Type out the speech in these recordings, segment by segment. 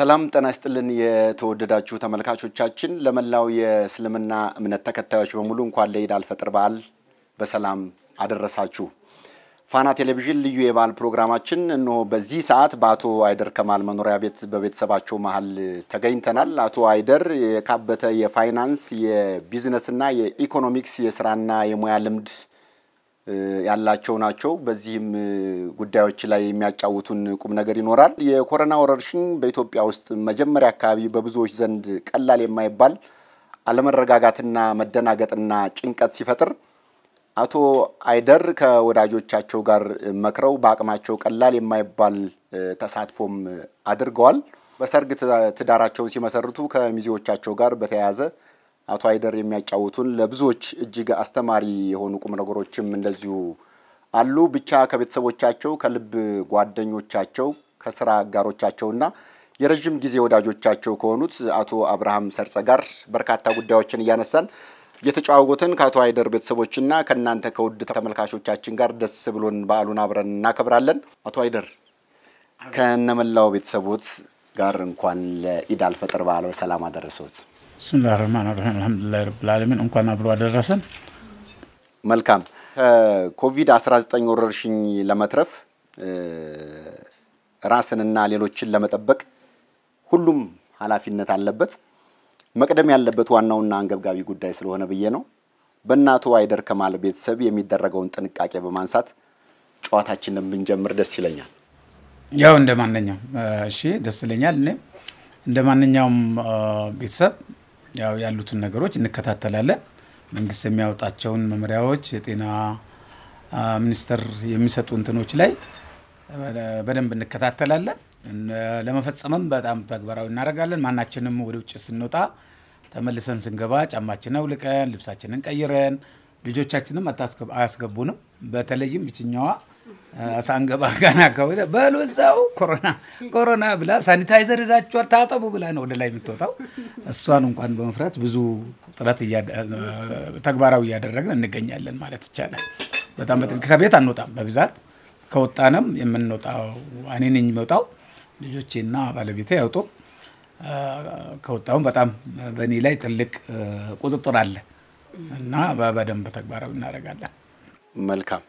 ሰላም ጤና ይስጥልን የተወደዳችሁ ተመልካቾቻችን፣ ለመላው የእስልምና እምነት ተከታዮች በሙሉ እንኳን ለኢድ አልፈጥር በዓል በሰላም አደረሳችሁ። ፋና ቴሌቪዥን ልዩ የበዓል ፕሮግራማችን እነሆ በዚህ ሰዓት በአቶ አይደር ከማል መኖሪያ ቤት በቤተሰባቸው መሀል ተገኝተናል። አቶ አይደር የካበተ የፋይናንስ የቢዝነስና የኢኮኖሚክስ የስራና የሙያ ልምድ ያላቸው ናቸው። በዚህም ጉዳዮች ላይ የሚያጫውቱን ቁም ነገር ይኖራል። የኮሮና ወረርሽኝ በኢትዮጵያ ውስጥ መጀመሪያ አካባቢ በብዙዎች ዘንድ ቀላል የማይባል አለመረጋጋትና መደናገጥና ጭንቀት ሲፈጥር አቶ አይደር ከወዳጆቻቸው ጋር መክረው በአቅማቸው ቀላል የማይባል ተሳትፎም አድርገዋል። በሰርግ ትዳራቸውን ሲመሰርቱ ከሚዜዎቻቸው ጋር በተያያዘ አቶ አይደር የሚያጫውቱን ለብዙዎች እጅግ አስተማሪ የሆኑ ቁም ነገሮችም እንደዚሁ አሉ። ብቻ ከቤተሰቦቻቸው ከልብ ጓደኞቻቸው ከስራ አጋሮቻቸውና የረዥም ጊዜ ወዳጆቻቸው ከሆኑት አቶ አብርሃም ሰርጸ ጋር በርካታ ጉዳዮችን እያነሳን እየተጨዋወትን ከአቶ አይደር ቤተሰቦችና ከእናንተ ከውድ ተመልካቾቻችን ጋር ደስ ብሎን በዓሉን አብረን እናከብራለን። አቶ አይደር ከነመላው ቤተሰቦት ጋር እንኳን ለኢድ አልፈጥር በዓል በሰላም አደረሰዎት። ብስምላህ ረህማን ረሂም አልሐምዱሊላህ ረብል ዓለሚን እንኳን አብሮ አደረሰን። መልካም ከኮቪድ-19 ወረርሽኝ ለመትረፍ ራስንና ሌሎችን ለመጠበቅ ሁሉም ኃላፊነት አለበት። መቅደም ያለበት ዋናውና አንገብጋቢ ጉዳይ ስለሆነ ብዬ ነው። በእናቶ አይደር ከማል ቤተሰብ የሚደረገውን ጥንቃቄ በማንሳት ጨዋታችንን ብንጀምር ደስ ይለኛል። ያው እንደ ማንኛውም እሺ፣ ደስ ይለኛል። እኔም እንደ ማንኛውም ቤተሰብ ያው ያሉትን ነገሮች እንከታተላለን። መንግስት የሚያወጣቸውን መመሪያዎች የጤና ሚኒስቴር የሚሰጡ እንትኖች ላይ በደንብ እንከታተላለን። ለመፈጸምም በጣም ተግባራዊ እናደርጋለን። ማናችንም ወደ ውጭ ስንወጣ ተመልሰን ስንገባ ጫማችንን አውልቀን ልብሳችንን ቀይረን ልጆቻችንም አያስገቡንም። በተለይም ብችኛዋ ሳንገባ ገና ከወደ በሉ እዛው ኮሮና ኮሮና ብላ ሳኒታይዘር ይዛችኋል ታጠቡ ብላ ነው ወደ ላይ የምትወጣው። እሷን እንኳን በመፍራት ብዙ ጥረት ተግባራዊ እያደረግን እንገኛለን ማለት ይቻላል። በጣም በጥንቅ ከቤት አንወጣም። በብዛት ከወጣንም የምንወጣው እኔ ነኝ የምወጣው ልጆቼና ባለቤቴ ያውጡ። ከወጣሁም በጣም በእኔ ላይ ትልቅ ቁጥጥር አለ እና በደንብ ተግባራዊ እናደርጋለን። መልካም።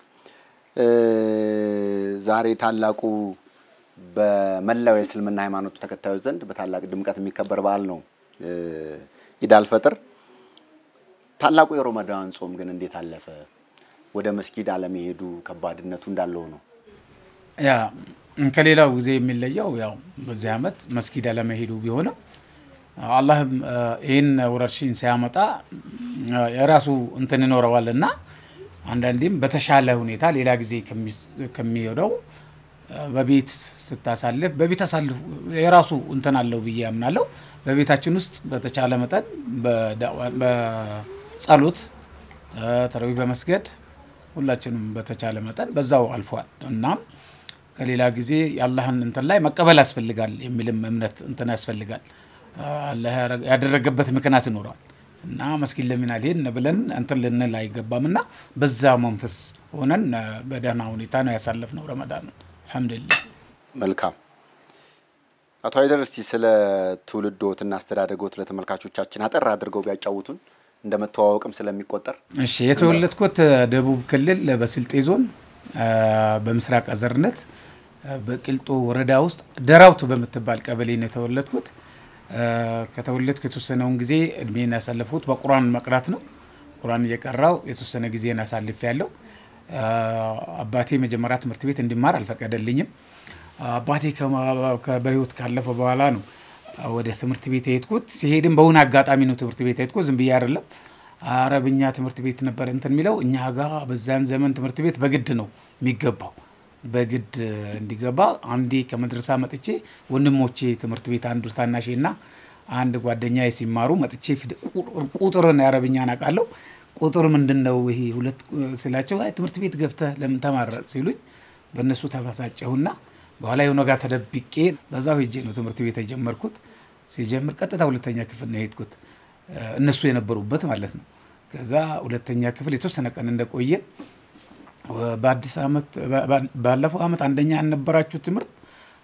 ዛሬ ታላቁ በመላው የእስልምና ሃይማኖት ተከታዮች ዘንድ በታላቅ ድምቀት የሚከበር በዓል ነው ኢድ አልፈጥር። ታላቁ የሮመዳን ጾም ግን እንዴት አለፈ? ወደ መስጊድ አለመሄዱ ከባድነቱ እንዳለው ነው። ያ ከሌላው ጊዜ የሚለየው ያው በዚህ ዓመት መስጊድ አለመሄዱ ቢሆንም አላህም ይህን ወረርሽኝ ሲያመጣ የራሱ እንትን ይኖረዋል እና አንዳንዴም በተሻለ ሁኔታ ሌላ ጊዜ ከሚሄደው በቤት ስታሳልፍ በቤት አሳልፍ የራሱ እንትን አለው ብዬ አምናለሁ። በቤታችን ውስጥ በተቻለ መጠን በጸሎት ተረዊ በመስገድ ሁላችንም በተቻለ መጠን በዛው አልፏል። እናም ከሌላ ጊዜ የአላህን እንትን ላይ መቀበል ያስፈልጋል የሚልም እምነት እንትን ያስፈልጋል። አላህ ያደረገበት ምክንያት ይኖረዋል እና መስጊድ ለምን አልሄድን ብለን እንትን ልንል አይገባም እና በዛ መንፈስ ሆነን በደህና ሁኔታ ነው ያሳለፍነው ረመዳንን አልሐምዱሊላህ። መልካም አቶ አይደር እስቲ ስለ ትውልዶትና አስተዳደጎት ለተመልካቾቻችን አጠር አድርገው ቢያጫውቱን እንደ መተዋወቅም ስለሚቆጠር። እሺ የተወለድኩት ደቡብ ክልል በስልጤ ዞን በምስራቅ አዘርነት በቂልጦ ወረዳ ውስጥ ደራውት በምትባል ቀበሌ ነው የተወለድኩት። ከተወለድኩ የተወሰነውን ጊዜ እድሜን ያሳለፍኩት በቁርአን መቅራት ነው። ቁርአን እየቀራው የተወሰነ ጊዜን አሳልፍ ያለው። አባቴ መጀመሪያ ትምህርት ቤት እንዲማር አልፈቀደልኝም። አባቴ በህይወት ካለፈ በኋላ ነው ወደ ትምህርት ቤት የሄድኩት። ሲሄድም በሆነ አጋጣሚ ነው ትምህርት ቤት የሄድኩት፣ ዝም ብዬ አይደለም። አረብኛ ትምህርት ቤት ነበር እንትን የሚለው እኛ ጋር በዛን ዘመን ትምህርት ቤት በግድ ነው የሚገባው። በግድ እንዲገባ አንዴ ከመድረሳ መጥቼ ወንድሞቼ ትምህርት ቤት አንዱ ታናሼ እና አንድ ጓደኛ ሲማሩ መጥቼ ቁጥርን የአረብኛ አውቃለሁ። ቁጥር ምንድን ነው ይሄ ሁለት ስላቸው ትምህርት ቤት ገብተህ ለምን ተማረ ሲሉኝ በእነሱ ተበሳጨሁና በኋላ የሆነ ጋር ተደብቄ በዛው ሄጄ ነው ትምህርት ቤት የጀመርኩት። ሲጀምር ቀጥታ ሁለተኛ ክፍል ነው የሄድኩት እነሱ የነበሩበት ማለት ነው። ከዛ ሁለተኛ ክፍል የተወሰነ ቀን እንደቆየን በአዲስ ዓመት ባለፈው ዓመት አንደኛ ያልነበራችሁ ትምህርት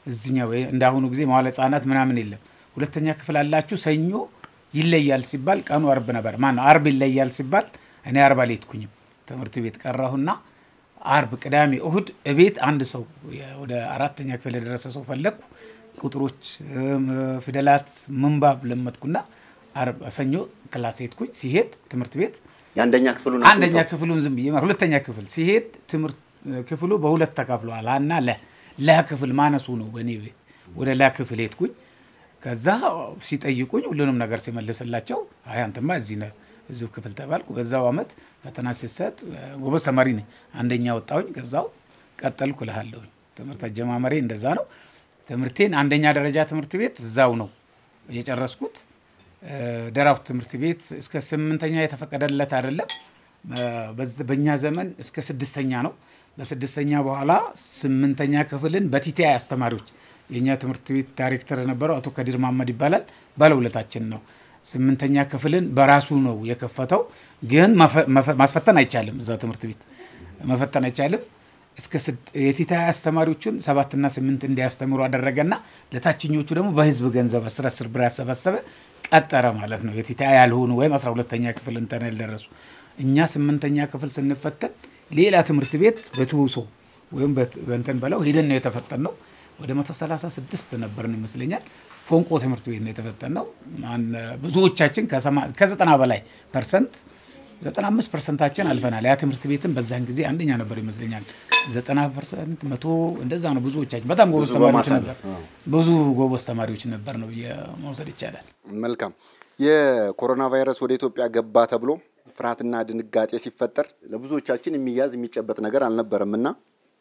እዚኛው እንደ አሁኑ ጊዜ መዋለ ህጻናት ምናምን የለም። ሁለተኛ ክፍል አላችሁ ሰኞ ይለያል ሲባል ቀኑ አርብ ነበር። ማነው አርብ ይለያል ሲባል እኔ አርብ አልሄድኩኝም። ትምህርት ቤት ቀራሁና አርብ፣ ቅዳሜ፣ እሁድ እቤት አንድ ሰው ወደ አራተኛ ክፍል የደረሰ ሰው ፈለግኩ። ቁጥሮች፣ ፊደላት፣ ምንባብ ለመድኩና አርብ ሰኞ ክላስ ሄድኩኝ። ሲሄድ ትምህርት ቤት የአንደኛ ክፍሉን አንደኛ ክፍሉን ዝም ብዬ ሁለተኛ ክፍል ሲሄድ ትምህርት ክፍሉ በሁለት ተካፍለዋል። ሀና ለ ለ ክፍል ማነሱ ነው በእኔ ቤት ወደ ላ ክፍል ሄድኩኝ። ከዛ ሲጠይቁኝ ሁሉንም ነገር ሲመልስላቸው አይ አንተማ እዚህ ነህ እዚሁ ክፍል ተባልኩ። በዛው አመት ፈተና ሲሰጥ ጎበዝ ተማሪ ነኝ፣ አንደኛ ወጣሁኝ። ከዛው ቀጠልኩ እልሃለሁኝ። ትምህርት አጀማመሬ እንደዛ ነው። ትምህርቴን አንደኛ ደረጃ ትምህርት ቤት እዛው ነው የጨረስኩት። ደራውት ትምህርት ቤት እስከ ስምንተኛ የተፈቀደለት አይደለም። በእኛ ዘመን እስከ ስድስተኛ ነው። በስድስተኛ በኋላ ስምንተኛ ክፍልን በቲቲአይ አስተማሪዎች የእኛ ትምህርት ቤት ዳይሬክተር የነበረው አቶ ከዲር ማመድ ይባላል። ባለውለታችን ነው። ስምንተኛ ክፍልን በራሱ ነው የከፈተው። ግን ማስፈተን አይቻልም። እዛ ትምህርት ቤት መፈተን አይቻልም። እስከ የቲቲአይ አስተማሪዎቹን ሰባትና ስምንት እንዲያስተምሩ አደረገና ለታችኞቹ ደግሞ በህዝብ ገንዘብ አስር አስር ብር ያሰባሰበ ቀጠረ ማለት ነው። የቲቲአይ ያልሆኑ ወይም አስራ ሁለተኛ ክፍል እንትን ያልደረሱ እኛ ስምንተኛ ክፍል ስንፈተን ሌላ ትምህርት ቤት በትውሶ ወይም በእንትን በለው ሄደን ነው የተፈተን ነው። ወደ 136 ነበርን ይመስለኛል። ፎንቆ ትምህርት ቤት ነው የተፈተን ነው። ብዙዎቻችን ከዘጠና በላይ ፐርሰንት 95 ፐርሰንታችን አልፈናል። ያ ትምህርት ቤትም በዛን ጊዜ አንደኛ ነበር ይመስለኛል። 90 ፐርሰንት መቶ እንደዛ ነው። ብዙዎቻችን በጣም ጎበዝ ተማሪዎች ነበር። ብዙ ጎበዝ ተማሪዎች ነበር ነው መውሰድ ይቻላል። መልካም። የኮሮና ቫይረስ ወደ ኢትዮጵያ ገባ ተብሎ ፍርሃትና ድንጋጤ ሲፈጠር ለብዙዎቻችን የሚያዝ የሚጨበጥ ነገር አልነበረም እና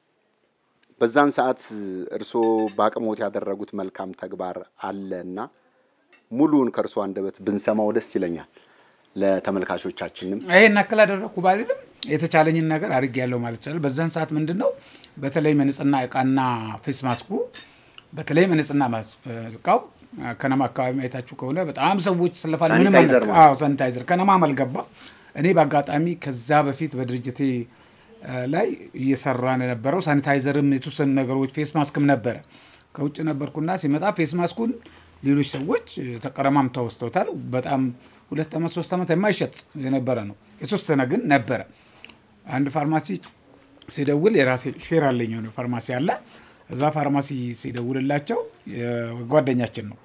በዛን ሰዓት እርስዎ በአቅሞት ያደረጉት መልካም ተግባር አለ እና ሙሉውን ከእርስዎ አንደበት ብንሰማው ደስ ይለኛል። ለተመልካቾቻችንም ይሄን ያክል አደረግኩ ባልልም የተቻለኝን ነገር አድርጌያለሁ ማለት ይቻላል። በዛን ሰዓት ምንድን ነው በተለይ መንጽህና እቃና ፌስ ማስኩ በተለይ መንጽህና እቃው ከነማ አካባቢ አይታችሁ ከሆነ በጣም ሰዎች ስለፋል። ምንም ሳኒታይዘር ከነማም አልገባ። እኔ በአጋጣሚ ከዛ በፊት በድርጅቴ ላይ እየሰራን የነበረው ሳኒታይዘርም የተወሰኑ ነገሮች ፌስ ማስክም ነበረ። ከውጭ ነበርኩና ሲመጣ ፌስ ማስኩን ሌሎች ሰዎች ተቀረማምተው ወስደውታል። በጣም ሁለት ዓመት ሶስት ዓመት የማይሸጥ የነበረ ነው። የተወሰነ ግን ነበረ። አንድ ፋርማሲ ሲደውል የራሴ ሼር አለኝ የሆነ ፋርማሲ አለ። እዛ ፋርማሲ ሲደውልላቸው ጓደኛችን ነው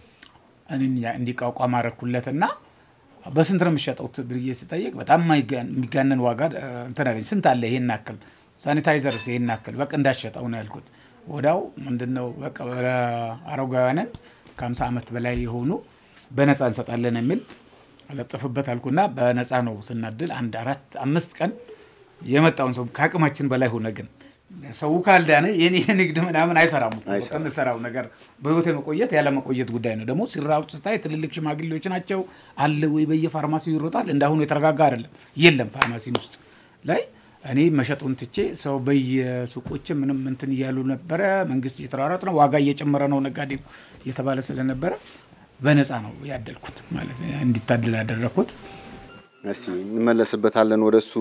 እንዲቋቋም አደረኩለትና በስንት ነው የሚሸጠው ብዬ ስጠይቅ በጣም የሚጋነን ዋጋ እንትን አለኝ። ስንት አለ ይሄን ያክል ሳኒታይዘር ይሄን ያክል በቃ እንዳሸጠው ነው ያልኩት። ወዳው ምንድነው በቃ አረጋውያንን ከ50 ዓመት በላይ የሆኑ በነፃ እንሰጣለን የሚል ለጥፍበት አልኩና በነፃ ነው ስናድል አንድ አራት አምስት ቀን የመጣውን ሰው ከአቅማችን በላይ ሆነ። ግን ሰው ካልዳነ የኔ ንግድ ምናምን አይሰራም። ከምሰራው ነገር በህይወት የመቆየት ያለ መቆየት ጉዳይ ነው። ደግሞ ሲራሩ ስታይ ትልልቅ ሽማግሌዎች ናቸው አለ ወይ በየፋርማሲው ይሮጣል። እንዳሁኑ የተረጋጋ አይደለም፣ የለም ፋርማሲም ውስጥ ላይ እኔ መሸጡን ትቼ ሰው በየሱቆች ምንም እንትን እያሉ ነበረ። መንግስት እየተሯሯጥ ነው፣ ዋጋ እየጨመረ ነው፣ ነጋዴ እየተባለ ስለነበረ በነፃ ነው ያደልኩት ማለት እንዲታደል ያደረግኩት። እስቲ እንመለስበታለን። ወደ እሱ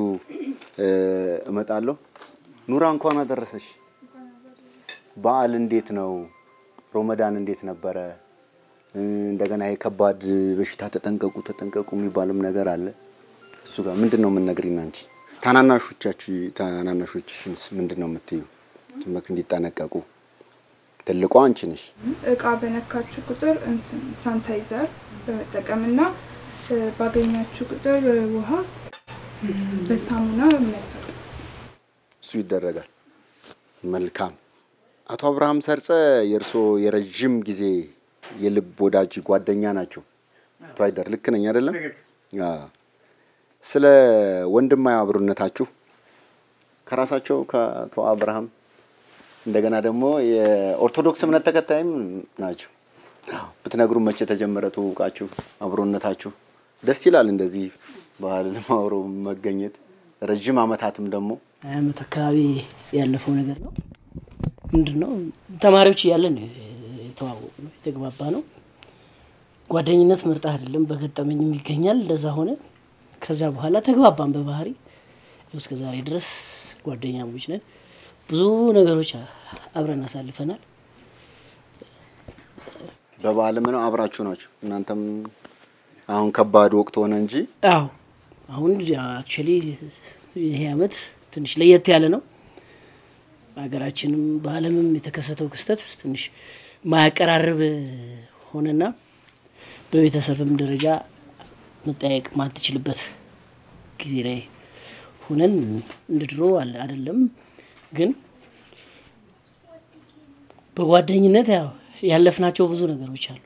እመጣለሁ። ኑራ እንኳን አደረሰሽ። በዓል እንዴት ነው? ሮመዳን እንዴት ነበረ? እንደገና የከባድ በሽታ ተጠንቀቁ ተጠንቀቁ የሚባልም ነገር አለ። እሱ ጋር ምንድን ነው የምንነግሪኝ አንቺ? ታናናሾቻች ታናናሾችሽንስ ምንድን ነው የምትዩ? እንዲጠነቀቁ ትልቋ አንቺ ነሽ። እቃ በነካችሁ ቁጥር ሳንታይዘር በመጠቀምና ባገኛችሁ ቁጥር ውሃ በሳሙና መጠቀም እሱ ይደረጋል። መልካም። አቶ አብርሃም ሰርጸ የእርስዎ የረዥም ጊዜ የልብ ወዳጅ ጓደኛ ናቸው። አቶ አይደር ልክ ነኝ አይደለም? ስለ ወንድማዊ አብሮነታችሁ ከራሳቸው ከአቶ አብርሃም እንደገና ደግሞ የኦርቶዶክስ እምነት ተከታይም ናቸው ብትነግሩ መቼ የተጀመረ ትውውቃችሁ አብሮነታችሁ? ደስ ይላል እንደዚህ ባህልን አብሮ መገኘት ረዥም ዓመታትም ደግሞ ሀያ ዓመት አካባቢ ያለፈው ነገር ነው። ምንድን ነው ተማሪዎች እያለን የተዋወቁ ነው የተግባባ ነው። ጓደኝነት ምርጥ አይደለም፣ በገጠመኝም ይገኛል። እንደዛ ሆነ። ከዛ በኋላ ተግባባን በባህሪ እስከ ዛሬ ድረስ ጓደኛሞች ነን። ብዙ ነገሮች አብረን አሳልፈናል። በበዓልም ነው አብራችሁ ናቸው። እናንተም አሁን ከባድ ወቅት ሆነ እንጂ አዎ አሁን አክቹዋሊ ይሄ አመት ትንሽ ለየት ያለ ነው። በሀገራችንም በዓለምም የተከሰተው ክስተት ትንሽ ማያቀራርብ ሆነና በቤተሰብም ደረጃ መጠያየቅ ማትችልበት ጊዜ ላይ ሆነን እንደ ድሮ አለ አይደለም። ግን በጓደኝነት ያው ያለፍናቸው ብዙ ነገሮች አሉ።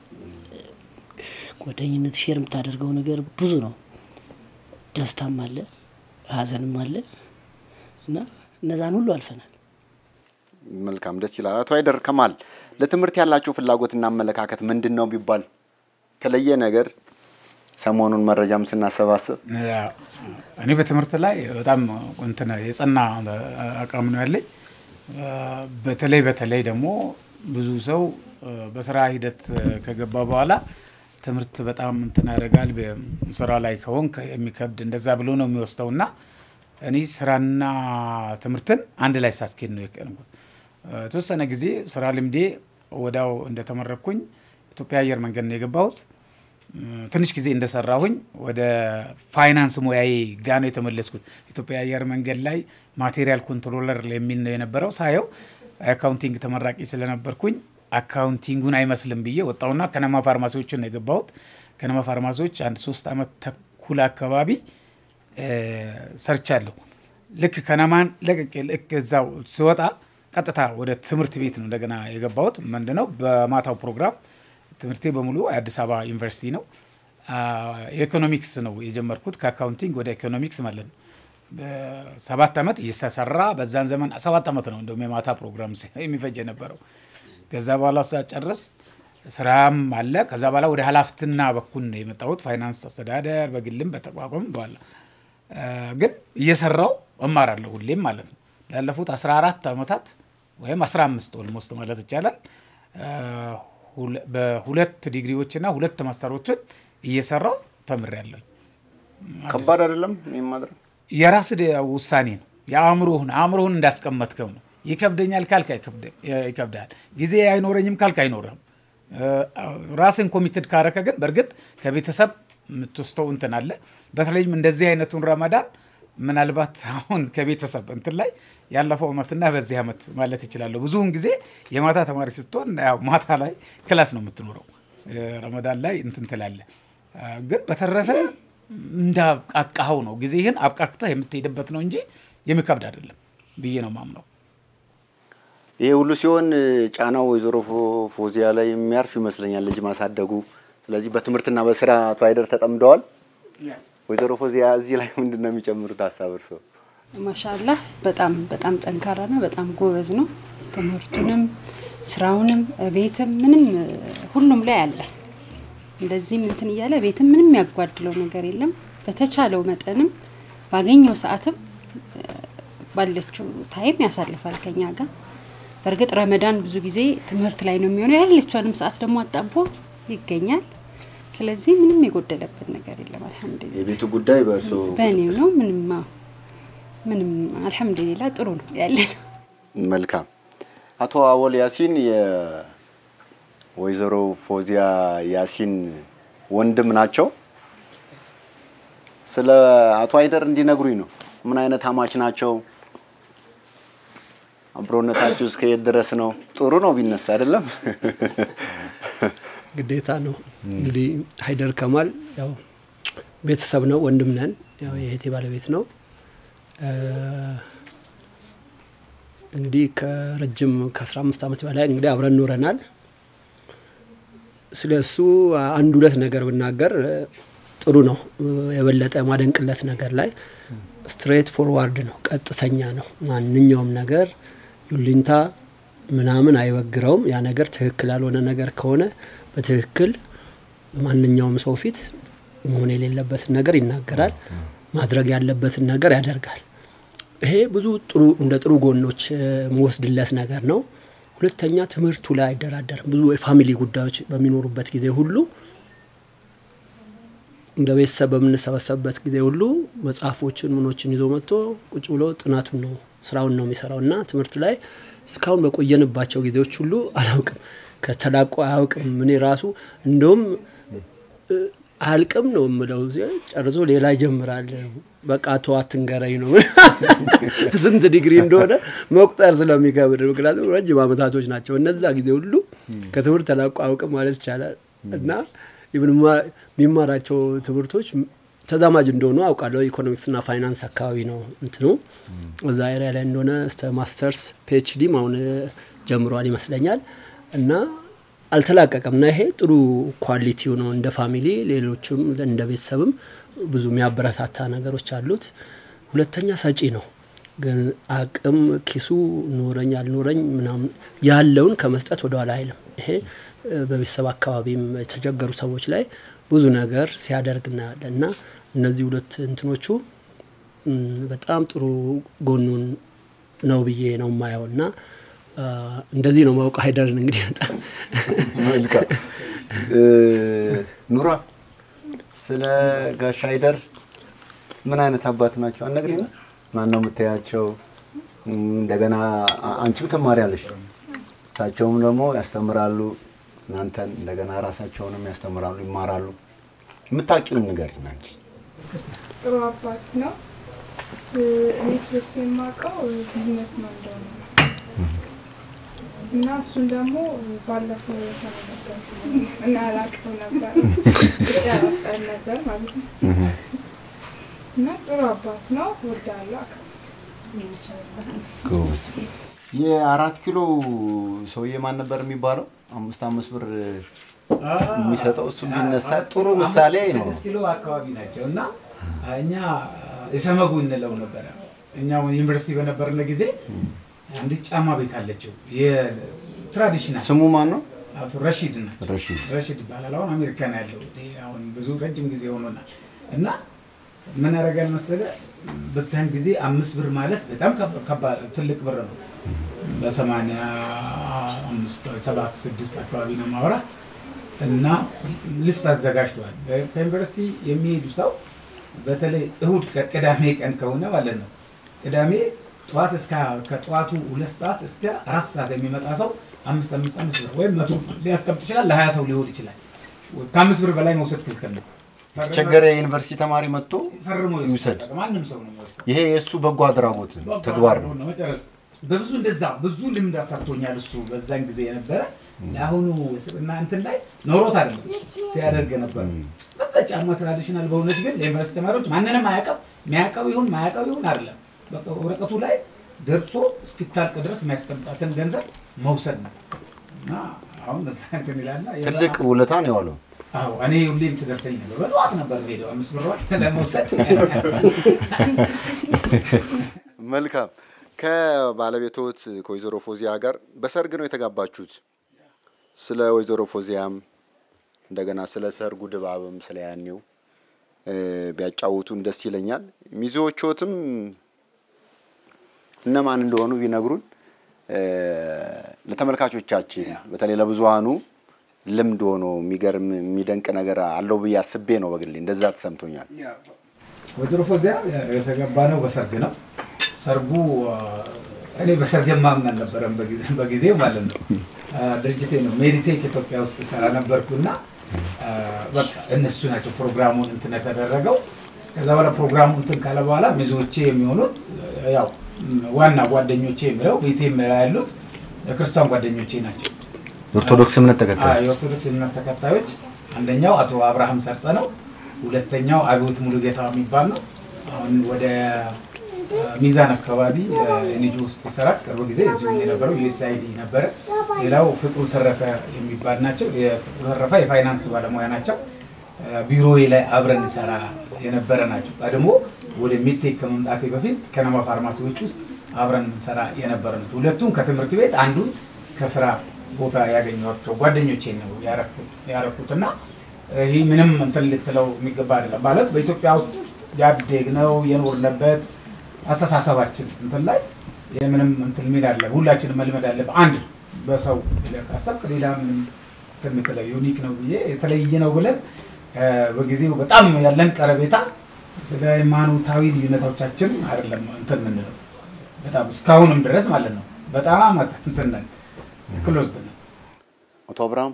ጓደኝነት ሼር የምታደርገው ነገር ብዙ ነው። ደስታም አለ፣ ሀዘንም አለ እና እነዛን ሁሉ አልፈናል። መልካም ደስ ይላል። አቶ አይደር ከማል ለትምህርት ያላቸው ፍላጎትና አመለካከት ምንድን ነው ቢባል የተለየ ነገር ሰሞኑን መረጃም ስናሰባስብ እኔ በትምህርት ላይ በጣም እንትን የጸና አቋም ነው ያለኝ። በተለይ በተለይ ደግሞ ብዙ ሰው በስራ ሂደት ከገባ በኋላ ትምህርት በጣም እንትን ያደርጋል። ስራ ላይ ከሆንክ የሚከብድ እንደዛ ብሎ ነው የሚወስደው እና እኔ ስራና ትምህርትን አንድ ላይ ሳስኬድ ነው የቀንኩት። የተወሰነ ጊዜ ስራ ልምዴ ወዲያው እንደተመረኩኝ ኢትዮጵያ አየር መንገድ ነው የገባሁት። ትንሽ ጊዜ እንደሰራሁኝ ወደ ፋይናንስ ሙያዬ ጋ ነው የተመለስኩት። ኢትዮጵያ አየር መንገድ ላይ ማቴሪያል ኮንትሮለር የሚል ነው የነበረው። ሳየው አካውንቲንግ ተመራቂ ስለነበርኩኝ አካውንቲንጉን አይመስልም ብዬ ወጣሁና ከነማ ፋርማሲዎችን ነው የገባሁት። ከነማ ፋርማሲዎች አንድ ሶስት አመት ተኩል አካባቢ ሰርቻለሁ። ልክ ከነማን ለቅቄ ልክ እዛው ስወጣ ቀጥታ ወደ ትምህርት ቤት ነው እንደገና የገባሁት። ምንድነው በማታው ፕሮግራም ትምህርቴ በሙሉ የአዲስ አበባ ዩኒቨርሲቲ ነው። የኢኮኖሚክስ ነው የጀመርኩት ከአካውንቲንግ ወደ ኢኮኖሚክስ ማለት ነው። ሰባት ዓመት እየተሰራ በዛን ዘመን ሰባት ዓመት ነው እንደውም የማታ ፕሮግራም የሚፈጅ የነበረው። ከዛ በኋላ ሳጨርስ ስራም አለ። ከዛ በኋላ ወደ ሀላፍትና በኩል ነው የመጣሁት ፋይናንስ አስተዳደር በግልም በተቋቋም በኋላ ግን እየሰራው እማራለሁ ሁሌም ማለት ነው። ላለፉት 14 ዓመታት ወይም 15 ኦልሞስት ማለት ይቻላል በሁለት ዲግሪዎችና ሁለት ማስተሮችን እየሰራው ተምሬያለሁ። ከባድ አይደለም ይህም ማድረግ የራስ ውሳኔ ነው። የአእምሮህን አእምሮህን እንዳስቀመጥከው ነው። ይከብደኛል ካልክ ይከብዳል። ጊዜ አይኖረኝም ካልክ አይኖርም። ራስን ኮሚትድ ካረከ ግን በእርግጥ ከቤተሰብ የምትወስተው እንትን አለ። በተለይም እንደዚህ አይነቱን ረመዳን ምናልባት አሁን ከቤተሰብ እንትን ላይ ያለፈው ዓመትና በዚህ ዓመት ማለት ይችላለሁ። ብዙውን ጊዜ የማታ ተማሪ ስትሆን ያው ማታ ላይ ክላስ ነው የምትኖረው፣ ረመዳን ላይ እንትን ትላለህ። ግን በተረፈ እንዳብቃቃኸው ነው ጊዜህን አብቃቅተህ የምትሄድበት ነው እንጂ የሚከብድ አይደለም ብዬ ነው ማምነው። ይሄ ሁሉ ሲሆን ጫናው ወይዘሮ ፎዚያ ላይ የሚያርፍ ይመስለኛል ልጅ ማሳደጉ። ስለዚህ በትምህርትና በስራ አቶ አይደር ተጠምደዋል። ወይዘሮ ፎዚያ እዚህ ላይ ምንድን ነው የሚጨምሩት ሀሳብ እርስዎ? ማሻላህ በጣም በጣም ጠንካራና በጣም ጎበዝ ነው። ትምህርቱንም ስራውንም ቤትም ምንም ሁሉም ላይ አለ። እንደዚህም እንትን እያለ ቤትም ምንም ያጓድለው ነገር የለም። በተቻለው መጠንም ባገኘው ሰዓትም ባለችው ታይም ያሳልፋል ከኛ ጋር። በእርግጥ ረመዳን ብዙ ጊዜ ትምህርት ላይ ነው የሚሆነው። ያለችዋንም ሰዓት ደግሞ አጣቦ ይገኛል። ስለዚህ ምንም የጎደለብን ነገር የለም። አልሐምዱሊላህ የቤቱ ጉዳይ በእርሶ በእኔው ነው። ምንም አዎ፣ ምንም አልሐምዱሊላህ ጥሩ ነው ያለ ነው። መልካም። አቶ አወል ያሲን የወይዘሮ ፎዚያ ያሲን ወንድም ናቸው። ስለ አቶ አይደር እንዲነግሩኝ ነው። ምን አይነት አማች ናቸው? አብሮነታችሁ እስከ የት ድረስ ነው? ጥሩ ነው ቢነሳ አይደለም? ግዴታ ነው። እንግዲህ ሀይደር ከማል ያው ቤተሰብ ነው፣ ወንድም ነን። ያው የእህቴ ባለቤት ነው። እንግዲህ ከረጅም ከ15 ዓመት በላይ እንግዲህ አብረን ኖረናል። ስለ እሱ አንድ ሁለት ነገር ብናገር ጥሩ ነው። የበለጠ ማደንቅለት ነገር ላይ ስትሬት ፎርዋርድ ነው፣ ቀጥተኛ ነው። ማንኛውም ነገር ዩሊንታ ምናምን አይወግረውም። ያ ነገር ትክክል ያልሆነ ነገር ከሆነ በትክክል በማንኛውም ሰው ፊት መሆን የሌለበትን ነገር ይናገራል። ማድረግ ያለበትን ነገር ያደርጋል። ይሄ ብዙ ጥሩ እንደ ጥሩ ጎኖች መወስድለት ነገር ነው። ሁለተኛ ትምህርቱ ላይ አይደራደርም። ብዙ የፋሚሊ ጉዳዮች በሚኖሩበት ጊዜ ሁሉ እንደ ቤተሰብ በምንሰበሰብበት ጊዜ ሁሉ መጽሐፎችን ምኖችን ይዞ መጥቶ ቁጭ ብሎ ጥናቱን ነው ስራውን ነው የሚሰራው እና ትምህርት ላይ እስካሁን በቆየንባቸው ጊዜዎች ሁሉ አላውቅም ከተላቆ አያውቅም። እኔ ራሱ እንደውም እ፣ አያልቅም ነው የምለው ዜ- ጨርሶ ሌላ ይጀምራል። በቃ ተው አትንገረኝ ነው ስንት ዲግሪ እንደሆነ መቁጠር ስለሚከብድ፣ ምክንያቱም ረጅም ዓመታቶች ናቸው እነዛ ጊዜ ሁሉ ከትምህርት ተላቆ አያውቅም ማለት ይቻላል እና ኢቭን ማ- የሚማራቸው ትምህርቶች ተዛማጅ እንደሆኑ አውቃለሁ። ኢኮኖሚክስና ፋይናንስ አካባቢ ነው እንትኑ እዛ ኤሪያ ላይ እንደሆነ እስተ ማስተርስ ፒኤችዲም አሁን እ፣ ጀምሯል ይመስለኛል እና አልተላቀቀም እና ይሄ ጥሩ ኳሊቲው ነው። እንደ ፋሚሊ ሌሎችም እንደ ቤተሰብም ብዙ የሚያበረታታ ነገሮች አሉት። ሁለተኛ ሰጪ ነው። ግን አቅም ኪሱ ኖረኝ አልኖረኝ ምናምን ያለውን ከመስጠት ወደኋላ አይልም። ይሄ እ፣ በቤተሰብ አካባቢም የተቸገሩ ሰዎች ላይ ብዙ ነገር ሲያደርግ እናያለን እና እነዚህ ሁለት እንትኖቹ ም፣ በጣም ጥሩ ጎኑን ነው ብዬ ነው የማየው እና አ፣ እንደዚህ ነው ማውቅ ሀይደርን እንግዲህ በጣም መልካም እ፣ ኑራ ስለ ጋሽ ሀይደር ምን አይነት አባት ናቸው? አነግሪና ማን ነው የምታያቸው? እም፣ እንደገና አ- አንቺም ትማሪያለሽ፣ እሳቸውም ደግሞ ያስተምራሉ እናንተን፣ እንደገና ራሳቸውንም ያስተምራሉ፣ ይማራሉ። የምታውቂውን ንገሪኝ አንቺ። ጥሩ አባት ነው። እ፣ እኔ ስለሱ የማውቀው ቢዝነስ ነው እንደሆነ ነው። እና እሱን ደግሞ ባለፈው የተመለከቱ እና አላውቅም ነበር ያላቀል ነበር ማለት ነው። እና ጥሩ አባት ነው። ወዳለሁ አከብራለሁ። ጎበዝ። የአራት ኪሎ ሰውዬ ማን ነበር የሚባለው? አምስት አምስት ብር የሚሰጠው እሱ ቢነሳ ጥሩ ምሳሌ ነው። ስድስት ኪሎ አካባቢ ናቸው እና እኛ እሰመጉ እንለው ነበረ። እኛ ዩኒቨርሲቲ በነበርነ ጊዜ አንዲት ጫማ ቤት አለችው የትራዲሽናል ስሙ ማን ነው? አቶ ረሺድ ናቸው። ረሺድ። ረሺድ ይባላል። አሁን አሜሪካን ያለው ይሄ አሁን ብዙ ረጅም ጊዜ ሆኖናል እና ምን ያደርጋል መሰለ በዛን ጊዜ አምስት ብር ማለት በጣም ከባ- ከባድ ትልቅ ብር ነው። በሰማንያ አምስት ሰባት ስድስት አካባቢ ነው ማውራት እና ልስት አዘጋጅተዋል። በ- ከዩኒቨርሲቲ የሚሄዱ ሰው በተለይ እሁድ ቀን ቅዳሜ ቀን ከሆነ ማለት ነው ቅዳሜ ጠዋት እስከ ከጠዋቱ ሁለት ሰዓት እስከ አራት ሰዓት የሚመጣ ሰው አምስት አምስት አምስት ብር ወይም መቶ ሊያስቀምጥ ይችላል። ለሀያ ሰው ሊሆን ይችላል። ከአምስት ብር በላይ መውሰድ ክልክል ነው። የተቸገረ የዩኒቨርሲቲ ተማሪ መጥቶ ፈርሞ ይውሰድ። ይወስዳል። ማንም ሰው ነው የሚወስደው። ይሄ የእሱ በጎ አድራጎት ተግባር ነው። መጨረሻ በብዙ እንደዛ ብዙ ልምድ አሰርቶኛል። እሱ በዛን ጊዜ የነበረ ለአሁኑ ስብና እንትን ላይ ኖሮት አይደለም እሱ ሲያደርግ ነበር። በዛ ጫማ ትራዲሽናል በሆነች ግን ለዩኒቨርሲቲ ተማሪዎች ማንንም አያውቅም። የሚያውቀው ይሁን ማያውቀው ይሁን አይደለም። በቃ ወረቀቱ ላይ ደርሶ እስኪታልቅ ድረስ የሚያስቀምጣትን ገንዘብ መውሰድ ነው እና አሁን እዛ እንትን ይላልና ትልቅ ውለታ ነው የዋለው። አዎ እኔ ሁሌም ትደርሰኝ ነበር። በጠዋት ነበር ሄደው አምስት ብሯን ለመውሰድ መልካም። ከባለቤቶት ከወይዘሮ ፎዚያ ጋር በሰርግ ነው የተጋባችሁት። ስለ ወይዘሮ ፎዚያም እንደገና ስለ ሰርጉ ድባብም ስለ ያኔው እ፣ ቢያጫውቱን ደስ ይለኛል። ሚዜዎችዎትም እነማን እንደሆኑ ቢነግሩን እ፣ ለተመልካቾቻችን በተለይ ለብዙሃኑ ልምድ ሆኖ የሚገርም የሚደንቅ ነገር አለው ብዬ አስቤ ነው። በግሌ እንደዛ ተሰምቶኛል። ወይዘሮ ፎዚያ የተገባ ነው በሰርግ ነው። ሰርጉ አ፣ እኔ በሰርግ ማምን አልነበረም በጊዜ- በጊዜው ማለት ነው። አ፣ ድርጅቴ ነው ሜዲቴክ ኢትዮጵያ ውስጥ ሰራ ነበርኩና አ፣ በቃ እነሱ ናቸው ፕሮግራሙን እንትን የተደረገው። ከዛ በኋላ ፕሮግራሙ እንትን ካለ በኋላ ሚዜዎቼ የሚሆኑት ያው ዋና ጓደኞቼ የምለው ቤቴ የምለው ያሉት የክርስቲያን ጓደኞቼ ናቸው። የኦርቶዶክስ እምነት ተከታይ አዎ፣ የኦርቶዶክስ እምነት ተከታዮች አንደኛው አቶ አብርሃም ሰርጸ ነው። ሁለተኛው አብዮት ሙሉጌታ የሚባል ነው። አሁን ወደ አ፣ ሚዛን አካባቢ ኤንጂ ውስጥ ይሰራል። ቅርብ ጊዜ እዚሁ የነበረው ዩኤስአይዲ ነበረ። ሌላው ፍቅሩ ተረፈ የሚባል ናቸው። የፍቅሩ ተረፈ የፋይናንስ ባለሙያ ናቸው። አ፣ ቢሮዬ ላይ አብረን እንሰራ የነበረ ናቸው። ቀድሞ ወደ ሚድቴክ ከመምጣቴ በፊት ከነማ ፋርማሲዎች ውስጥ አብረን እንሰራ የነበረ ናቸው። ሁለቱም ከትምህርት ቤት አንዱን ከስራ ቦታ ያገኘኋቸው ጓደኞቼ ነው ያረኩት ያረኩትና ይህ ምንም እንትን ልትለው የሚገባ አይደለም። ማለት በኢትዮጵያ ውስጥ ያደግነው የኖርንበት አስተሳሰባችን እንትን ላይ የምንም እንትን የሚል አለ ሁላችንም መልመድ አለብን። አንድ በሰው ካሰብክ ሌላ ምንም እንትን የምትለው ዩኒክ ነው ብዬ የተለየ ነው ብለን እ፣ በጊዜው በጣም ያለን ቀረቤታ ስለ ሃይማኖታዊ ልዩነቶቻችን አይደለም እንትን የምንለው በጣም እስካሁንም ድረስ ማለት ነው በጣም እንትን ነን ክሎዝ ነን። አቶ አብርሃም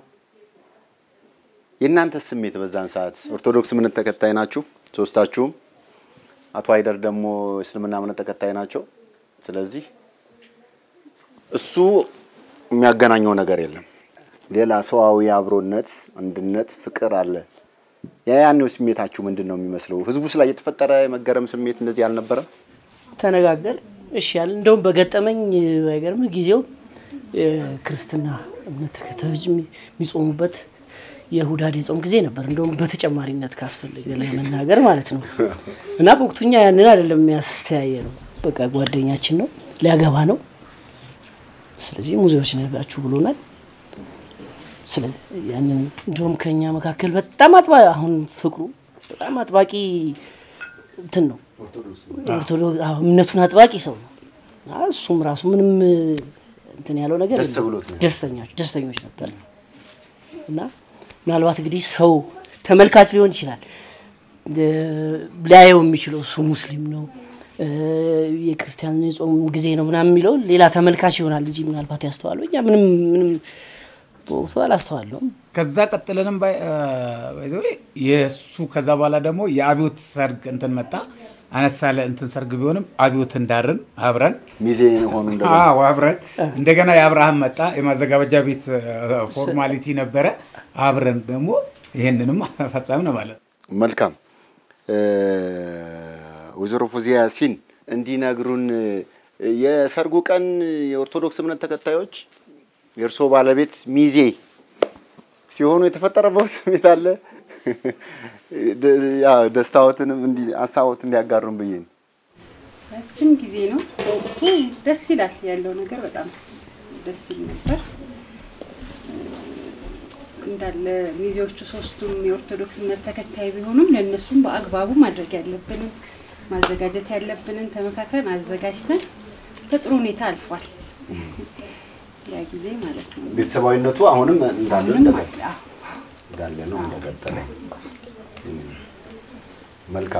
የእናንተ ስሜት በዛን ሰዓት ኦርቶዶክስ እምነት ተከታይ ናችሁ ሶስታችሁም። አቶ አይደር ደግሞ እስልምና እምነት ተከታይ ናቸው። ስለዚህ እሱ የሚያገናኘው ነገር የለም። ሌላ ሰዋዊ አብሮነት፣ አንድነት፣ ፍቅር አለ። ያኔው ስሜታችሁ ምንድን ነው የሚመስለው? ህዝቡስ ላይ የተፈጠረ የመገረም ስሜት እንደዚህ አልነበረም? ተነጋገር እሺ ያለ እንደውም በገጠመኝ ባይገርም ጊዜው የክርስትና እምነት ተከታዮች የሚ- የሚጾሙበት የሁዳዴ ጾም ጊዜ ነበር። እንደውም በተጨማሪነት ካስፈለገ ለመናገር ማለት ነው። እና በወቅቱ እኛ ያንን አይደለም የሚያስተያየ ነው። በቃ ጓደኛችን ነው፣ ሊያገባ ነው። ስለዚህ ሙዚዎች ነጋችሁ ብሎናል። ስለ ያንን እንዲሁም ከኛ መካከል በጣም አጥባ አሁን ፍቅሩ በጣም አጥባቂ እንትን ነው ኦርቶዶክስ አዎ፣ እምነቱን አጥባቂ ሰው ነው። እና እሱም ራሱ ምንም እንትን ያለው ነገር ደስ የለም። ብሎት ነው። ደስተኞች ደስተኞች ነበር እና ምናልባት እንግዲህ ሰው ተመልካች ሊሆን ይችላል እ፣ ሊያየው የሚችለው እሱ ሙስሊም ነው እ፣ የክርስቲያን የጾም ጊዜ ነው ምናምን የሚለው ሌላ ተመልካች ይሆናል እንጂ ምናልባት ያስተዋለው እኛ ምንም ምንም በወቅቱ አላስተዋለውም። ከዛ ቀጥለንም ባይ- አ፣ by the way የእሱ ከዛ በኋላ ደግሞ የአብዮት ሰርግ እንትን መጣ። አነስ ያለ እንትን ሰርግ ቢሆንም አብዮት እንዳርን አብረን ሚዜ ሆኑ እንደ አዎ አብረን እንደገና የአብርሃም መጣ። የማዘጋበጃ ቤት ፎርማሊቲ ነበረ። አብረን ደግሞ ይህንንም ፈጸምን ማለት ነው። መልካም እ፣ ወይዘሮ ፎዚያ ያሲን እንዲነግሩን እ፣ የሰርጉ ቀን የኦርቶዶክስ እምነት ተከታዮች የእርስዎ ባለቤት ሚዜ ሲሆኑ የተፈጠረበት ስሜት አለ? ደ- ያው ደስታዎትንም እንዲ ሀሳቦት እንዲያጋሩን ብዬ ነው። ረጅም ጊዜ ነው። በወቅቱ ደስ ይላል ያለው ነገር በጣም ደስ ይል ነበር። እንዳለ ሚዜዎቹ ሶስቱም የኦርቶዶክስ እምነት ተከታይ ቢሆኑም ለእነሱም በአግባቡ ማድረግ ያለብንን ማዘጋጀት ያለብንን ተመካክረን አዘጋጅተን በጥሩ ሁኔታ አልፏል። ያ ጊዜ ማለት ነው። ቤተሰባዊነቱ አሁንም እንዳለ ምንም እንደቀ- አለ። አዎ። እንዳለ ነው እንደቀጠለ። እም፣ መልካም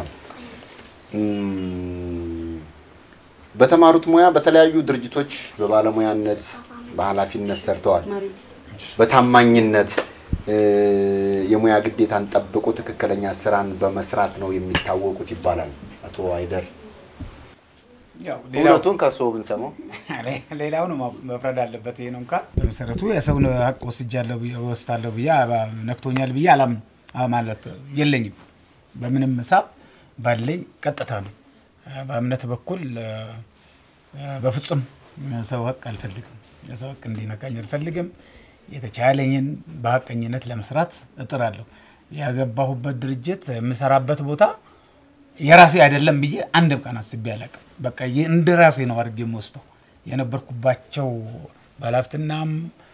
እም፣ በተማሩት ሙያ በተለያዩ ድርጅቶች በባለሙያነት በኃላፊነት ሰርተዋል። መሪ በታማኝነት እ፣ የሙያ ግዴታን ጠብቆ ትክክለኛ ስራን በመስራት ነው የሚታወቁት ይባላል። አቶ አይደር ያው ሌላው እውነቱን ከእርስዎ ብንሰማው ሌላው ነው መፍረድ አለበት። ይሄ ነው እንኳን በመሰረቱ የሰውን ሀቅ ወስጃለሁ ብዬ ወስዳለሁ ብዬ አባ- ነክቶኛል ብዬ አላም ማለት የለኝም። በምንም ሂሳብ ባለኝ ቀጥታ ነው። በእምነት በኩል እ፣ በፍጹም ሰው ሀቅ አልፈልግም። የሰው ሀቅ እንዲነካኝ አልፈልግም። የተቻለኝን በሀቀኝነት ለመስራት እጥራለሁ። ያገባሁበት ድርጅት የምሰራበት ቦታ የራሴ አይደለም ብዬ አንድም ቀን አስቤ አላውቅም። በቃ የ- እንደ ራሴ ነው አድርጌ የምወስደው። የነበርኩባቸው ባለሀብትናም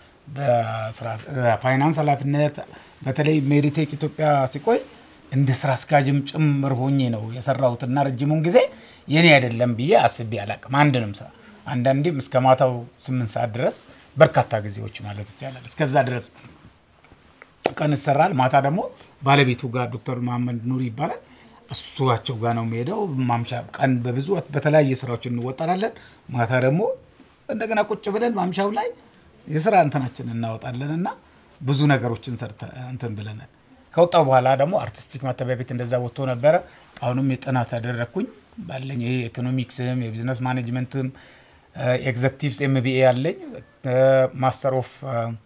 በፋይናንስ ኃላፊነት በተለይ ሜዲቴክ ኢትዮጵያ ሲቆይ እንደ ስራ አስኪያጅም ጭምር ሆኜ ነው የሰራሁትና ረጅሙን ጊዜ የኔ አይደለም ብዬ አስቤ አላውቅም አንድንም ስራ። አንዳንዴም እስከ ማታው ስምንት ሰዓት ድረስ በርካታ ጊዜዎች ማለት ይቻላል እስከዛ ድረስ ቀን ይሰራል። ማታ ደግሞ ባለቤቱ ጋር ዶክተር መሀመድ ኑሪ ይባላል እሱቸው ጋር ነው የሚሄደው። ማምሻ ቀን በብዙ በተለያየ ስራዎች እንወጠራለን። ማታ ደግሞ እንደገና ቁጭ ብለን ማምሻው ላይ የስራ እንትናችን እናወጣለን እና ብዙ ነገሮችን ሰርተ እንትን ብለናል። ከወጣው በኋላ ደግሞ አርቲስቲክ ማተሚያ ቤት እንደዛ ወጥቶ ነበረ። አሁንም የጥናት ያደረግኩኝ ባለኝ ይሄ ኢኮኖሚክስም የቢዝነስ ማኔጅመንትም ኤግዘክቲቭስ ኤምቢኤ አለኝ ማስተር ኦፍ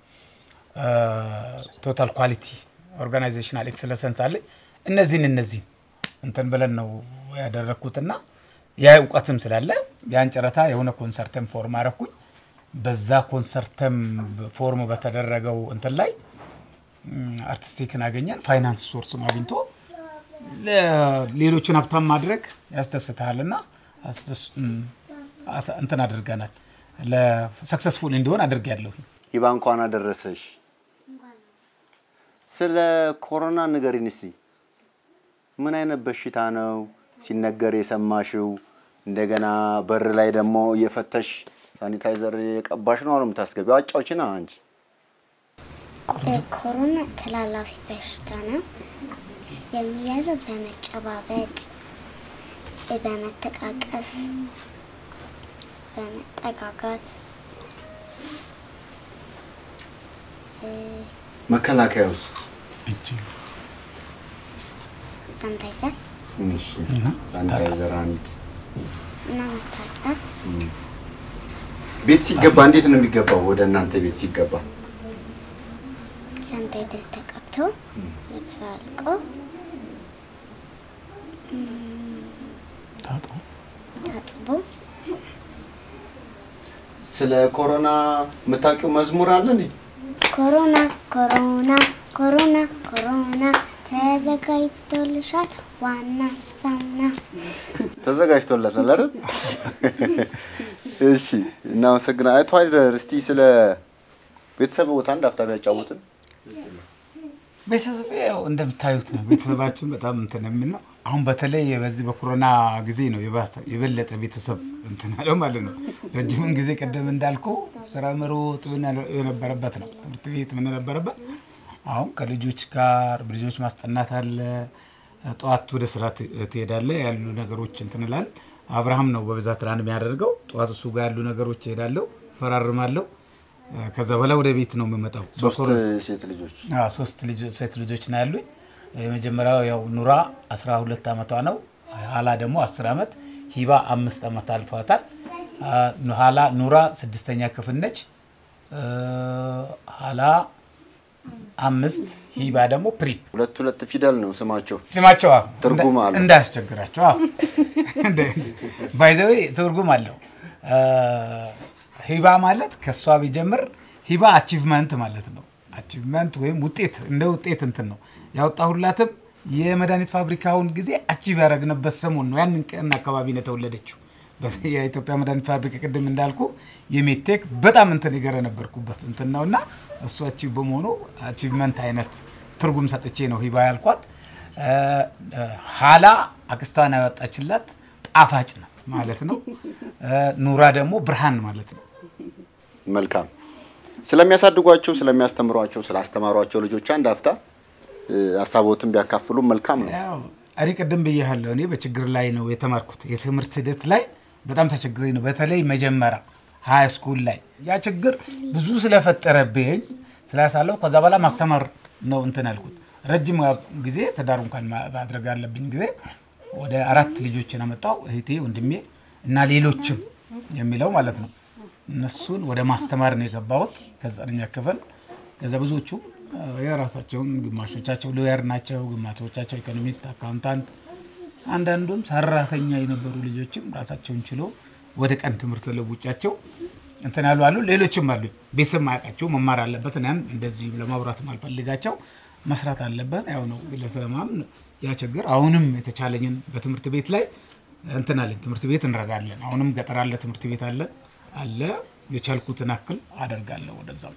ቶታል ኳሊቲ ኦርጋናይዜሽናል ኤክሰለሰንስ አለኝ። እነዚህን እነዚህን እንትን ብለን ነው ያደረግኩትና ያ እውቀትም ስላለ ያን ጨረታ የሆነ ኮንሰርተም ፎርም አረኩኝ። በዛ ኮንሰርተም ፎርም በተደረገው እንትን ላይ ም፣ አርቲስቲክን አገኘን። ፋይናንስ ሶርስም አግኝቶ ለ- ሌሎችን ሀብታም ማድረግ ያስደስትሃልና አስደስ- ም፣ አሳ- እንትን አድርገናል። ለሰክሰስፉል እንዲሆን አድርጌያለሁ። ይባ እንኳን አደረሰሽ። ስለ ኮሮና ንገሪን እስቲ። ምን አይነት በሽታ ነው ሲነገር የሰማሽው? እንደገና በር ላይ ደግሞ እየፈተሽ ሳኒታይዘር የቀባሽ ነው አሁን የምታስገቢው። አጫውችና አንቺ ኮሮና ተላላፊ በሽታ ነው። የሚያዘው በመጨባበጥ፣ በመተቃቀፍ፣ በመጠጋጋት መከላከያውስ? ሳኒታይዘር እሺ ሳኒታይዘር አንድ። እና መታጠብ ቤት ሲገባ እንዴት ነው የሚገባው? ወደ እናንተ ቤት ሲገባ ሳኒታይዘር ተቀብቶ ልብስ አልቆ ታጥቦ ስለ ኮሮና የምታውቂው መዝሙር አለ እንዴ? ኮሮና ኮሮና ኮሮና ኮሮና ተዘጋጅቶልሻል ዋና ሳሙና ተዘጋጅቶለታል አይደል? እሺ እናመሰግና። አቶ አይደር እስቲ ስለ ቤተሰብ ቦታ አንድ አፍታ ቢያጫውትን። ቤተሰብ ያው እንደምታዩት ነው። ቤተሰባችን በጣም እንትን የምን ነው። አሁን በተለይ በዚህ በኮሮና ጊዜ ነው የባተ- የበለጠ ቤተሰብ እንትን ያለው ማለት ነው። ረጅምን ጊዜ ቀደም እንዳልኩ ስራ መሮጥ ምን ያለ- የነበረበት ነው። ትምህርት ቤት ምን ነበረበት። አሁን ከልጆች ጋር ልጆች ማስጠናት አለ። ጠዋት ወደ ስራ ት- ትሄዳለህ ያሉ ነገሮች እንትን እላለሁ። አብርሃም ነው በብዛት ራን የሚያደርገው። ጠዋት እሱ ጋር ያሉ ነገሮች እሄዳለሁ፣ ፈራርማለሁ። ከዛ በኋላ ወደ ቤት ነው የምመጣው። ሶስት በኮሮና- ሴት ልጆች አዎ ሶስት ልጆ- ሴት ልጆች ነው ያሉኝ። የመጀመሪያው ያው ኑራ 12 ዓመቷ ነው። ሀላ ደግሞ 10 ዓመት፣ ሂባ አምስት ዓመት አልፏታል። አ፣ ሀላ ኑራ ስድስተኛ ክፍል ነች። እ፣ ሀላ አምስት፣ ሂባ ደግሞ ፕሪ ሁለት ሁለት ፊደል ነው ስማቸው። ስማቸው አዎ፣ ትርጉም እንዳ- አለው። እንዳያስቸግራቸው ባይዘዌ ትርጉም አለው። አ፣ ሂባ ማለት ከእሷ ቢጀምር ሂባ አቺቭመንት ማለት ነው። አቺቭመንት ወይም ውጤት እንደ ውጤት እንትን ነው ያወጣሁላትም የመድኃኒት ፋብሪካውን ጊዜ አቺቭ ያደረግንበት ሰሞን ነው። ያንን ቀን አካባቢ ነው የተወለደችው። በዚህ የኢትዮጵያ መድኃኒት ፋብሪካ ቅድም እንዳልኩ የሜቴክ በጣም እንትን የገረ ነበርኩበት እንትን ነው እና እሱ አቺቭ በመሆኑ አቺቭመንት አይነት ትርጉም ሰጥቼ ነው ሂባ ያልኳት። እ፣ እ፣ ሀላ አክስቷን ያወጣችላት ጣፋጭ ነው ማለት ነው። እ፣ ኑራ ደግሞ ብርሃን ማለት ነው። መልካም ስለሚያሳድጓቸው፣ ስለሚያስተምሯቸው፣ ስላስተማሯቸው ልጆች አንድ አፍታ እ፣ ሀሳቦትን ቢያካፍሉ መልካም ነው። ያው እኔ ቅድም ብያለሁ። እኔ በችግር ላይ ነው የተማርኩት። የትምህርት ሂደት ላይ በጣም ተቸግሬ ነው። በተለይ መጀመሪያ ሀይ ስኩል ላይ ያ ችግር ብዙ ስለፈጠረብኝ ስላሳለሁ ከዛ በኋላ ማስተማር ነው እንትን ያልኩት። ረጅም ጊዜ ትዳር እንኳን ማ- ማድረግ ያለብኝ ጊዜ ወደ አራት ልጆችን አመጣው እህቴ፣ ወንድሜ እና ሌሎችም የሚለው ማለት ነው። እነሱን ወደ ማስተማር ነው የገባሁት ከዘጠነኛ ክፍል። ከዛ ብዙዎቹ አ፣ የራሳቸውን ግማሾቻቸው ሎየር ናቸው፣ ግማሾቻቸው ኢኮኖሚስት፣ አካውንታንት፣ አንዳንዱም ሰራተኛ የነበሩ ልጆችም ራሳቸውን ችሎ ወደ ቀን ትምህርት ለውጫቸው እንትን ያሉ አሉ። ሌሎችም አሉ ቤተሰብ ማያውቃቸው መማር አለበት። ያን እንደዚህ ለማውራት ማልፈልጋቸው መስራት አለበት። ያው ነው ለሰለማም ያ ችግር አሁንም የተቻለኝን በትምህርት ቤት ላይ እንትን አለን። ትምህርት ቤት እንረዳለን። አሁንም ገጠር አለ ትምህርት ቤት አለ አለ የቻልኩትን አክል አደርጋለሁ ወደዛም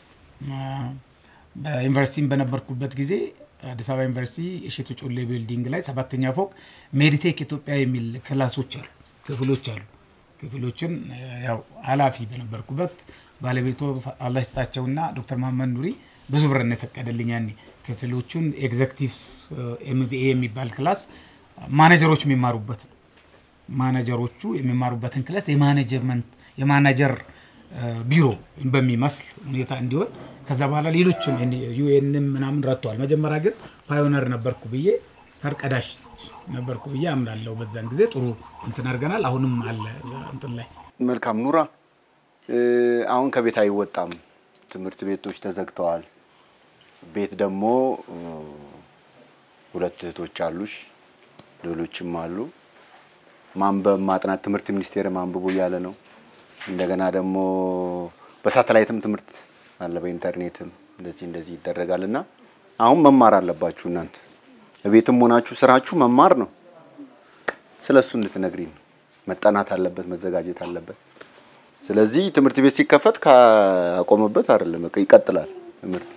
በዩኒቨርሲቲም በነበርኩበት ጊዜ አዲስ አበባ ዩኒቨርሲቲ እሸቱ ጮሌ ቢልዲንግ ላይ ሰባተኛ ፎቅ ሜዲቴክ ኢትዮጵያ የሚል ክላሶች አሉ፣ ክፍሎች አሉ። ክፍሎችን ያው ኃላፊ በነበርኩበት ባለቤቱ አላህ ይስጣቸውና ዶክተር መሀመድ ኑሪ ብዙ ብር ነው የፈቀደልኝ ያኔ ክፍሎቹን ኤግዘክቲቭስ ኤምቢኤ የሚባል ክላስ ማኔጀሮች የሚማሩበት ነው። ማናጀሮቹ የሚማሩበትን ክላስ የማኔጀመንት የማናጀር ቢሮ በሚመስል ሁኔታ እንዲሆን ከዛ በኋላ ሌሎችም ዩኤንም ምናምን ረድተዋል። መጀመሪያ ግን ፓዮነር ነበርኩ ብዬ ፈርቀዳሽ ነበርኩ ብዬ አምናለሁ። በዛን ጊዜ ጥሩ እንትን አድርገናል። አሁንም አለ እዛ እንትን ላይ መልካም ኑራ፣ እ፣ አሁን ከቤት አይወጣም፣ ትምህርት ቤቶች ተዘግተዋል። ቤት ደግሞ እ፣ ሁለት እህቶች አሉሽ፣ ሌሎችም አሉ። ማንበብ ማጥናት ትምህርት ሚኒስቴር አንብቡ እያለ ነው። እንደገና ደግሞ በሳተላይትም ትምህርት አለ፣ በኢንተርኔትም እንደዚህ እንደዚህ ይደረጋል እና አሁን መማር አለባችሁ እናንተ ቤትም ሆናችሁ ስራችሁ መማር ነው። ስለ እሱ እንድትነግሪኝ ነው። መጠናት አለበት፣ መዘጋጀት አለበት። ስለዚህ ትምህርት ቤት ሲከፈት ካቆመበት አይደለም በቃ ይቀጥላል ትምህርት።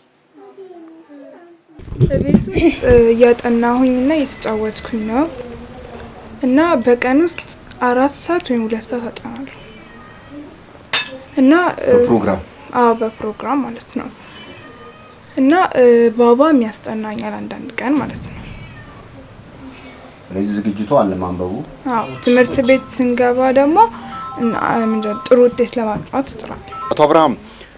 ቤት ውስጥ እያጠናሁኝና እየተጫወትኩኝ ነው እና በቀን ውስጥ አራት ሰዓት ወይም ሁለት ሰዓት አጠናለሁ እና እ፣ በፕሮግራም አዎ በፕሮግራም ማለት ነው እና እ፣ ባባም ያስጠናኛል አንዳንድ ቀን ማለት ነው። ስለዚህ ዝግጅቱ አለ ማንበቡ። አዎ ትምህርት ቤት ስንገባ ደግሞ እና ምንድን ነው ጥሩ ውጤት ለማምጣት እጥራለሁ። አቶ አብርሃም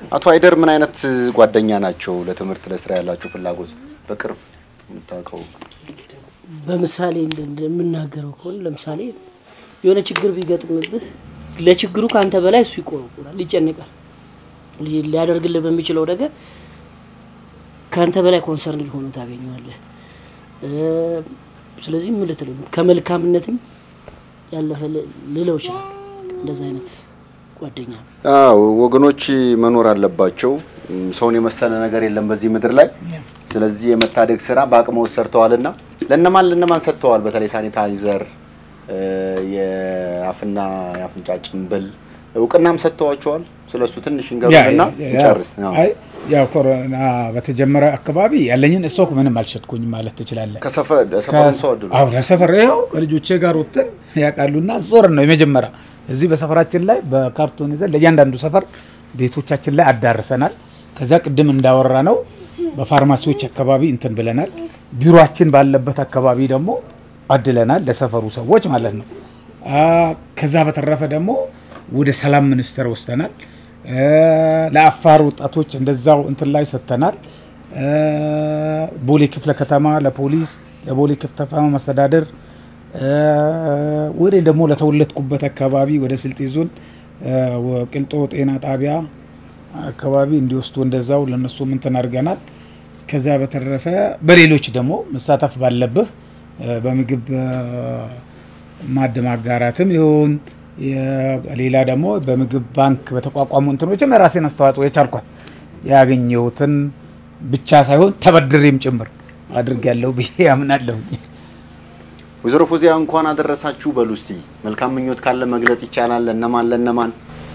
አቶ አይደር ምን አይነት ጓደኛ ናቸው? ለትምህርት ለስራ ያላቸው ፍላጎት በቅርብ የምታውቀው? በምሳሌ እንደ- እንደምናገረው ከሆነ ለምሳሌ የሆነ ችግር ቢገጥምብህ ለችግሩ ከአንተ በላይ እሱ ይቆረቁራል፣ ይጨንቃል። ሊ- ሊያደርግልህ በሚችለው ነገር ከአንተ በላይ ኮንሰርን ሆኖ ታገኘዋለህ። እ፣ ስለዚህ ምን ልትለው ከመልካምነትም ያለፈ ል- ልለው ይችላል። እንደዛ አይነት ጓደኛ ነው። አዎ ወገኖች መኖር አለባቸው። እም፣ ሰውን የመሰለ ነገር የለም በዚህ ምድር ላይ። ስለዚህ የመታደግ ስራ በአቅመው ሰርተዋልና ለእነማን ለእነማን ሰጥተዋል? በተለይ ሳኒታይዘር፣ እ፣ የአፍና የአፍንጫ ጭንብል እውቅናም ሰጥተዋቸዋል። ስለሱ ትንሽ እንገሩና እንጨርስ። አዎ። አይ ያው ኮሮና በተጀመረ አካባቢ ያለኝን ስቶክ ምንም አልሸጥኩኝም ማለት ትችላለህ። ከሰፈር ሰፈሩን ሰው አድሉ አዎ ለሰፈር ይኸው ከልጆቼ ጋር ወጥተን ያውቃሉና ዞር ነው የመጀመሪያ እዚህ በሰፈራችን ላይ በካርቶን ይዘን ለእያንዳንዱ ሰፈር ቤቶቻችን ላይ አዳርሰናል። ከዛ ቅድም እንዳወራ ነው በፋርማሲዎች አካባቢ እንትን ብለናል። ቢሮችን ባለበት አካባቢ ደግሞ አድለናል ለሰፈሩ ሰዎች ማለት ነው። አ፣ ከዛ በተረፈ ደግሞ ወደ ሰላም ሚኒስቴር ወስደናል። እ፣ ለአፋር ወጣቶች እንደዛው እንትን ላይ ሰጥተናል። እ፣ ቦሌ ክፍለ ከተማ ለፖሊስ ለቦሌ ክፍለ ከተማ መስተዳደር እ፣ ወደ ደግሞ ለተወለድኩበት አካባቢ ወደ ስልጤ ዞን እ፣ ወ- ቅልጦ ጤና ጣቢያ አካባቢ እንዲወስዱ እንደዛው ለነሱም እንትን አድርገናል። ከዛ በተረፈ በሌሎች ደግሞ መሳተፍ ባለብህ እ፣ በምግብ እ፣ ማዕድ ማጋራትም ይሁን የ- ሌላ ደግሞ በምግብ ባንክ በተቋቋሙ እንትኖችም የራሴን አስተዋጽኦ የቻልኳል ያገኘሁትን ብቻ ሳይሆን ተበድሬም ጭምር አድርጌያለሁ ብዬ አምናለሁ። ወይዘሮ ፎዚያ እንኳን አደረሳችሁ በሉ እስቲ። መልካም ምኞት ካለ መግለጽ ይቻላል። ለነማን ለነማን?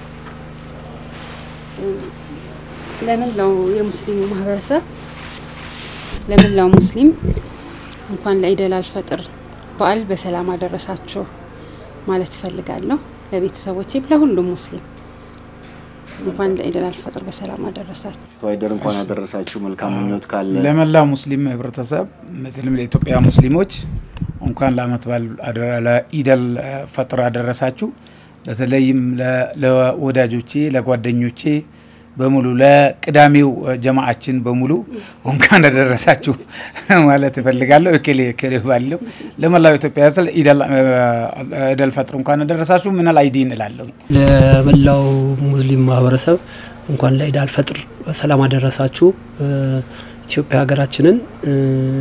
ለመላው የሙስሊሙ ማህበረሰብ ለመላው ሙስሊም እንኳን ለኢደል አልፈጥር በዓል በሰላም አደረሳችሁ ማለት እፈልጋለሁ። ለቤተሰቦቼም ለሁሉም ሙስሊም እንኳን ለኢደል አልፈጥር በሰላም አደረሳችሁ። አቶ አይደር እንኳን አደረሳችሁ። መልካም ምኞት ካለ ለመላው ሙስሊም ህብረተሰብ በተለይም ለኢትዮጵያ ሙስሊሞች እንኳን ለአመት በዓል አደረ- ለኢደል ፈጥር አደረሳችሁ። በተለይም ለ- ለወዳጆቼ ለጓደኞቼ በሙሉ ለቅዳሜው ጀማዓችን በሙሉ እንኳን አደረሳችሁ ማለት እፈልጋለሁ። እክሌ እክሌ ባለው ለመላው ኢትዮጵያ ስለ ኢደል ፈጥር እንኳን አደረሳችሁ ምናል አይዲን እላለሁ። ለመላው ሙስሊም ማህበረሰብ እንኳን ለኢድ አልፈጥር በሰላም አደረሳችሁ። እ፣ ኢትዮጵያ ሀገራችንን እ፣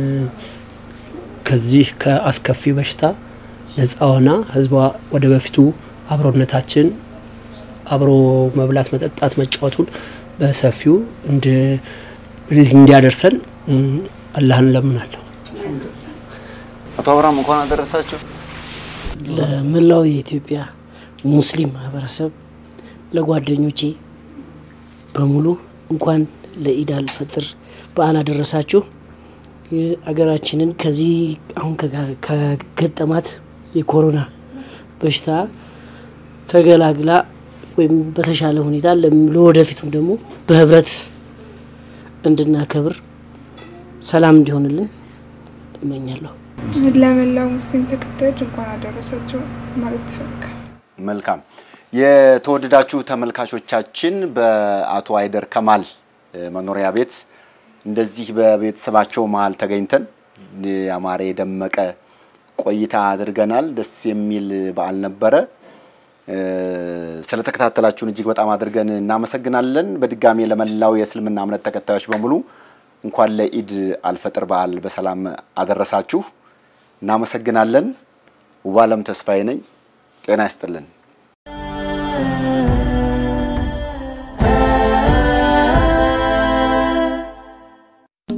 ከዚህ ከአስከፊ በሽታ ነጻ ሆና ህዝቧ ወደ በፊቱ አብሮነታችን አብሮ መብላት፣ መጠጣት፣ መጫወቱን በሰፊው እንድ- እንዲያደርሰን እ፣ አላህን እለምናለሁ። አቶ አብርሃም እንኳን አደረሳችሁ። ለመላው የኢትዮጵያ ሙስሊም ማህበረሰብ ለጓደኞቼ በሙሉ እንኳን ለኢድ አልፈጥር በዓል አደረሳችሁ። የአገራችንን ከዚህ አሁን ከጋ- ከገጠማት የኮሮና በሽታ ተገላግላ ወይም በተሻለ ሁኔታ ለም- ለወደፊቱም ደግሞ በህብረት እንድናከብር ሰላም እንዲሆንልን እመኛለሁ። ለመላው ሙስሊም ተከታዮች እንኳን አደረሳቸው ማለት ትፈልጋል። መልካም የተወደዳችሁ ተመልካቾቻችን በአቶ አይደር ከማል እ፣ መኖሪያ ቤት እንደዚህ በቤተሰባቸው መሀል ተገኝተን እ፣ ያማረ የደመቀ ቆይታ አድርገናል። ደስ የሚል በዓል ነበረ። እ፣ ስለተከታተላችሁን እጅግ በጣም አድርገን እናመሰግናለን። በድጋሚ ለመላው የእስልምና እምነት ተከታዮች በሙሉ እንኳን ለኢድ አልፈጥር በዓል በሰላም አደረሳችሁ። እናመሰግናለን። ውባለም ተስፋዬ ነኝ። ጤና ይስጥልን።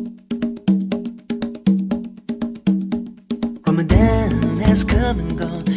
Ramadan has come and gone.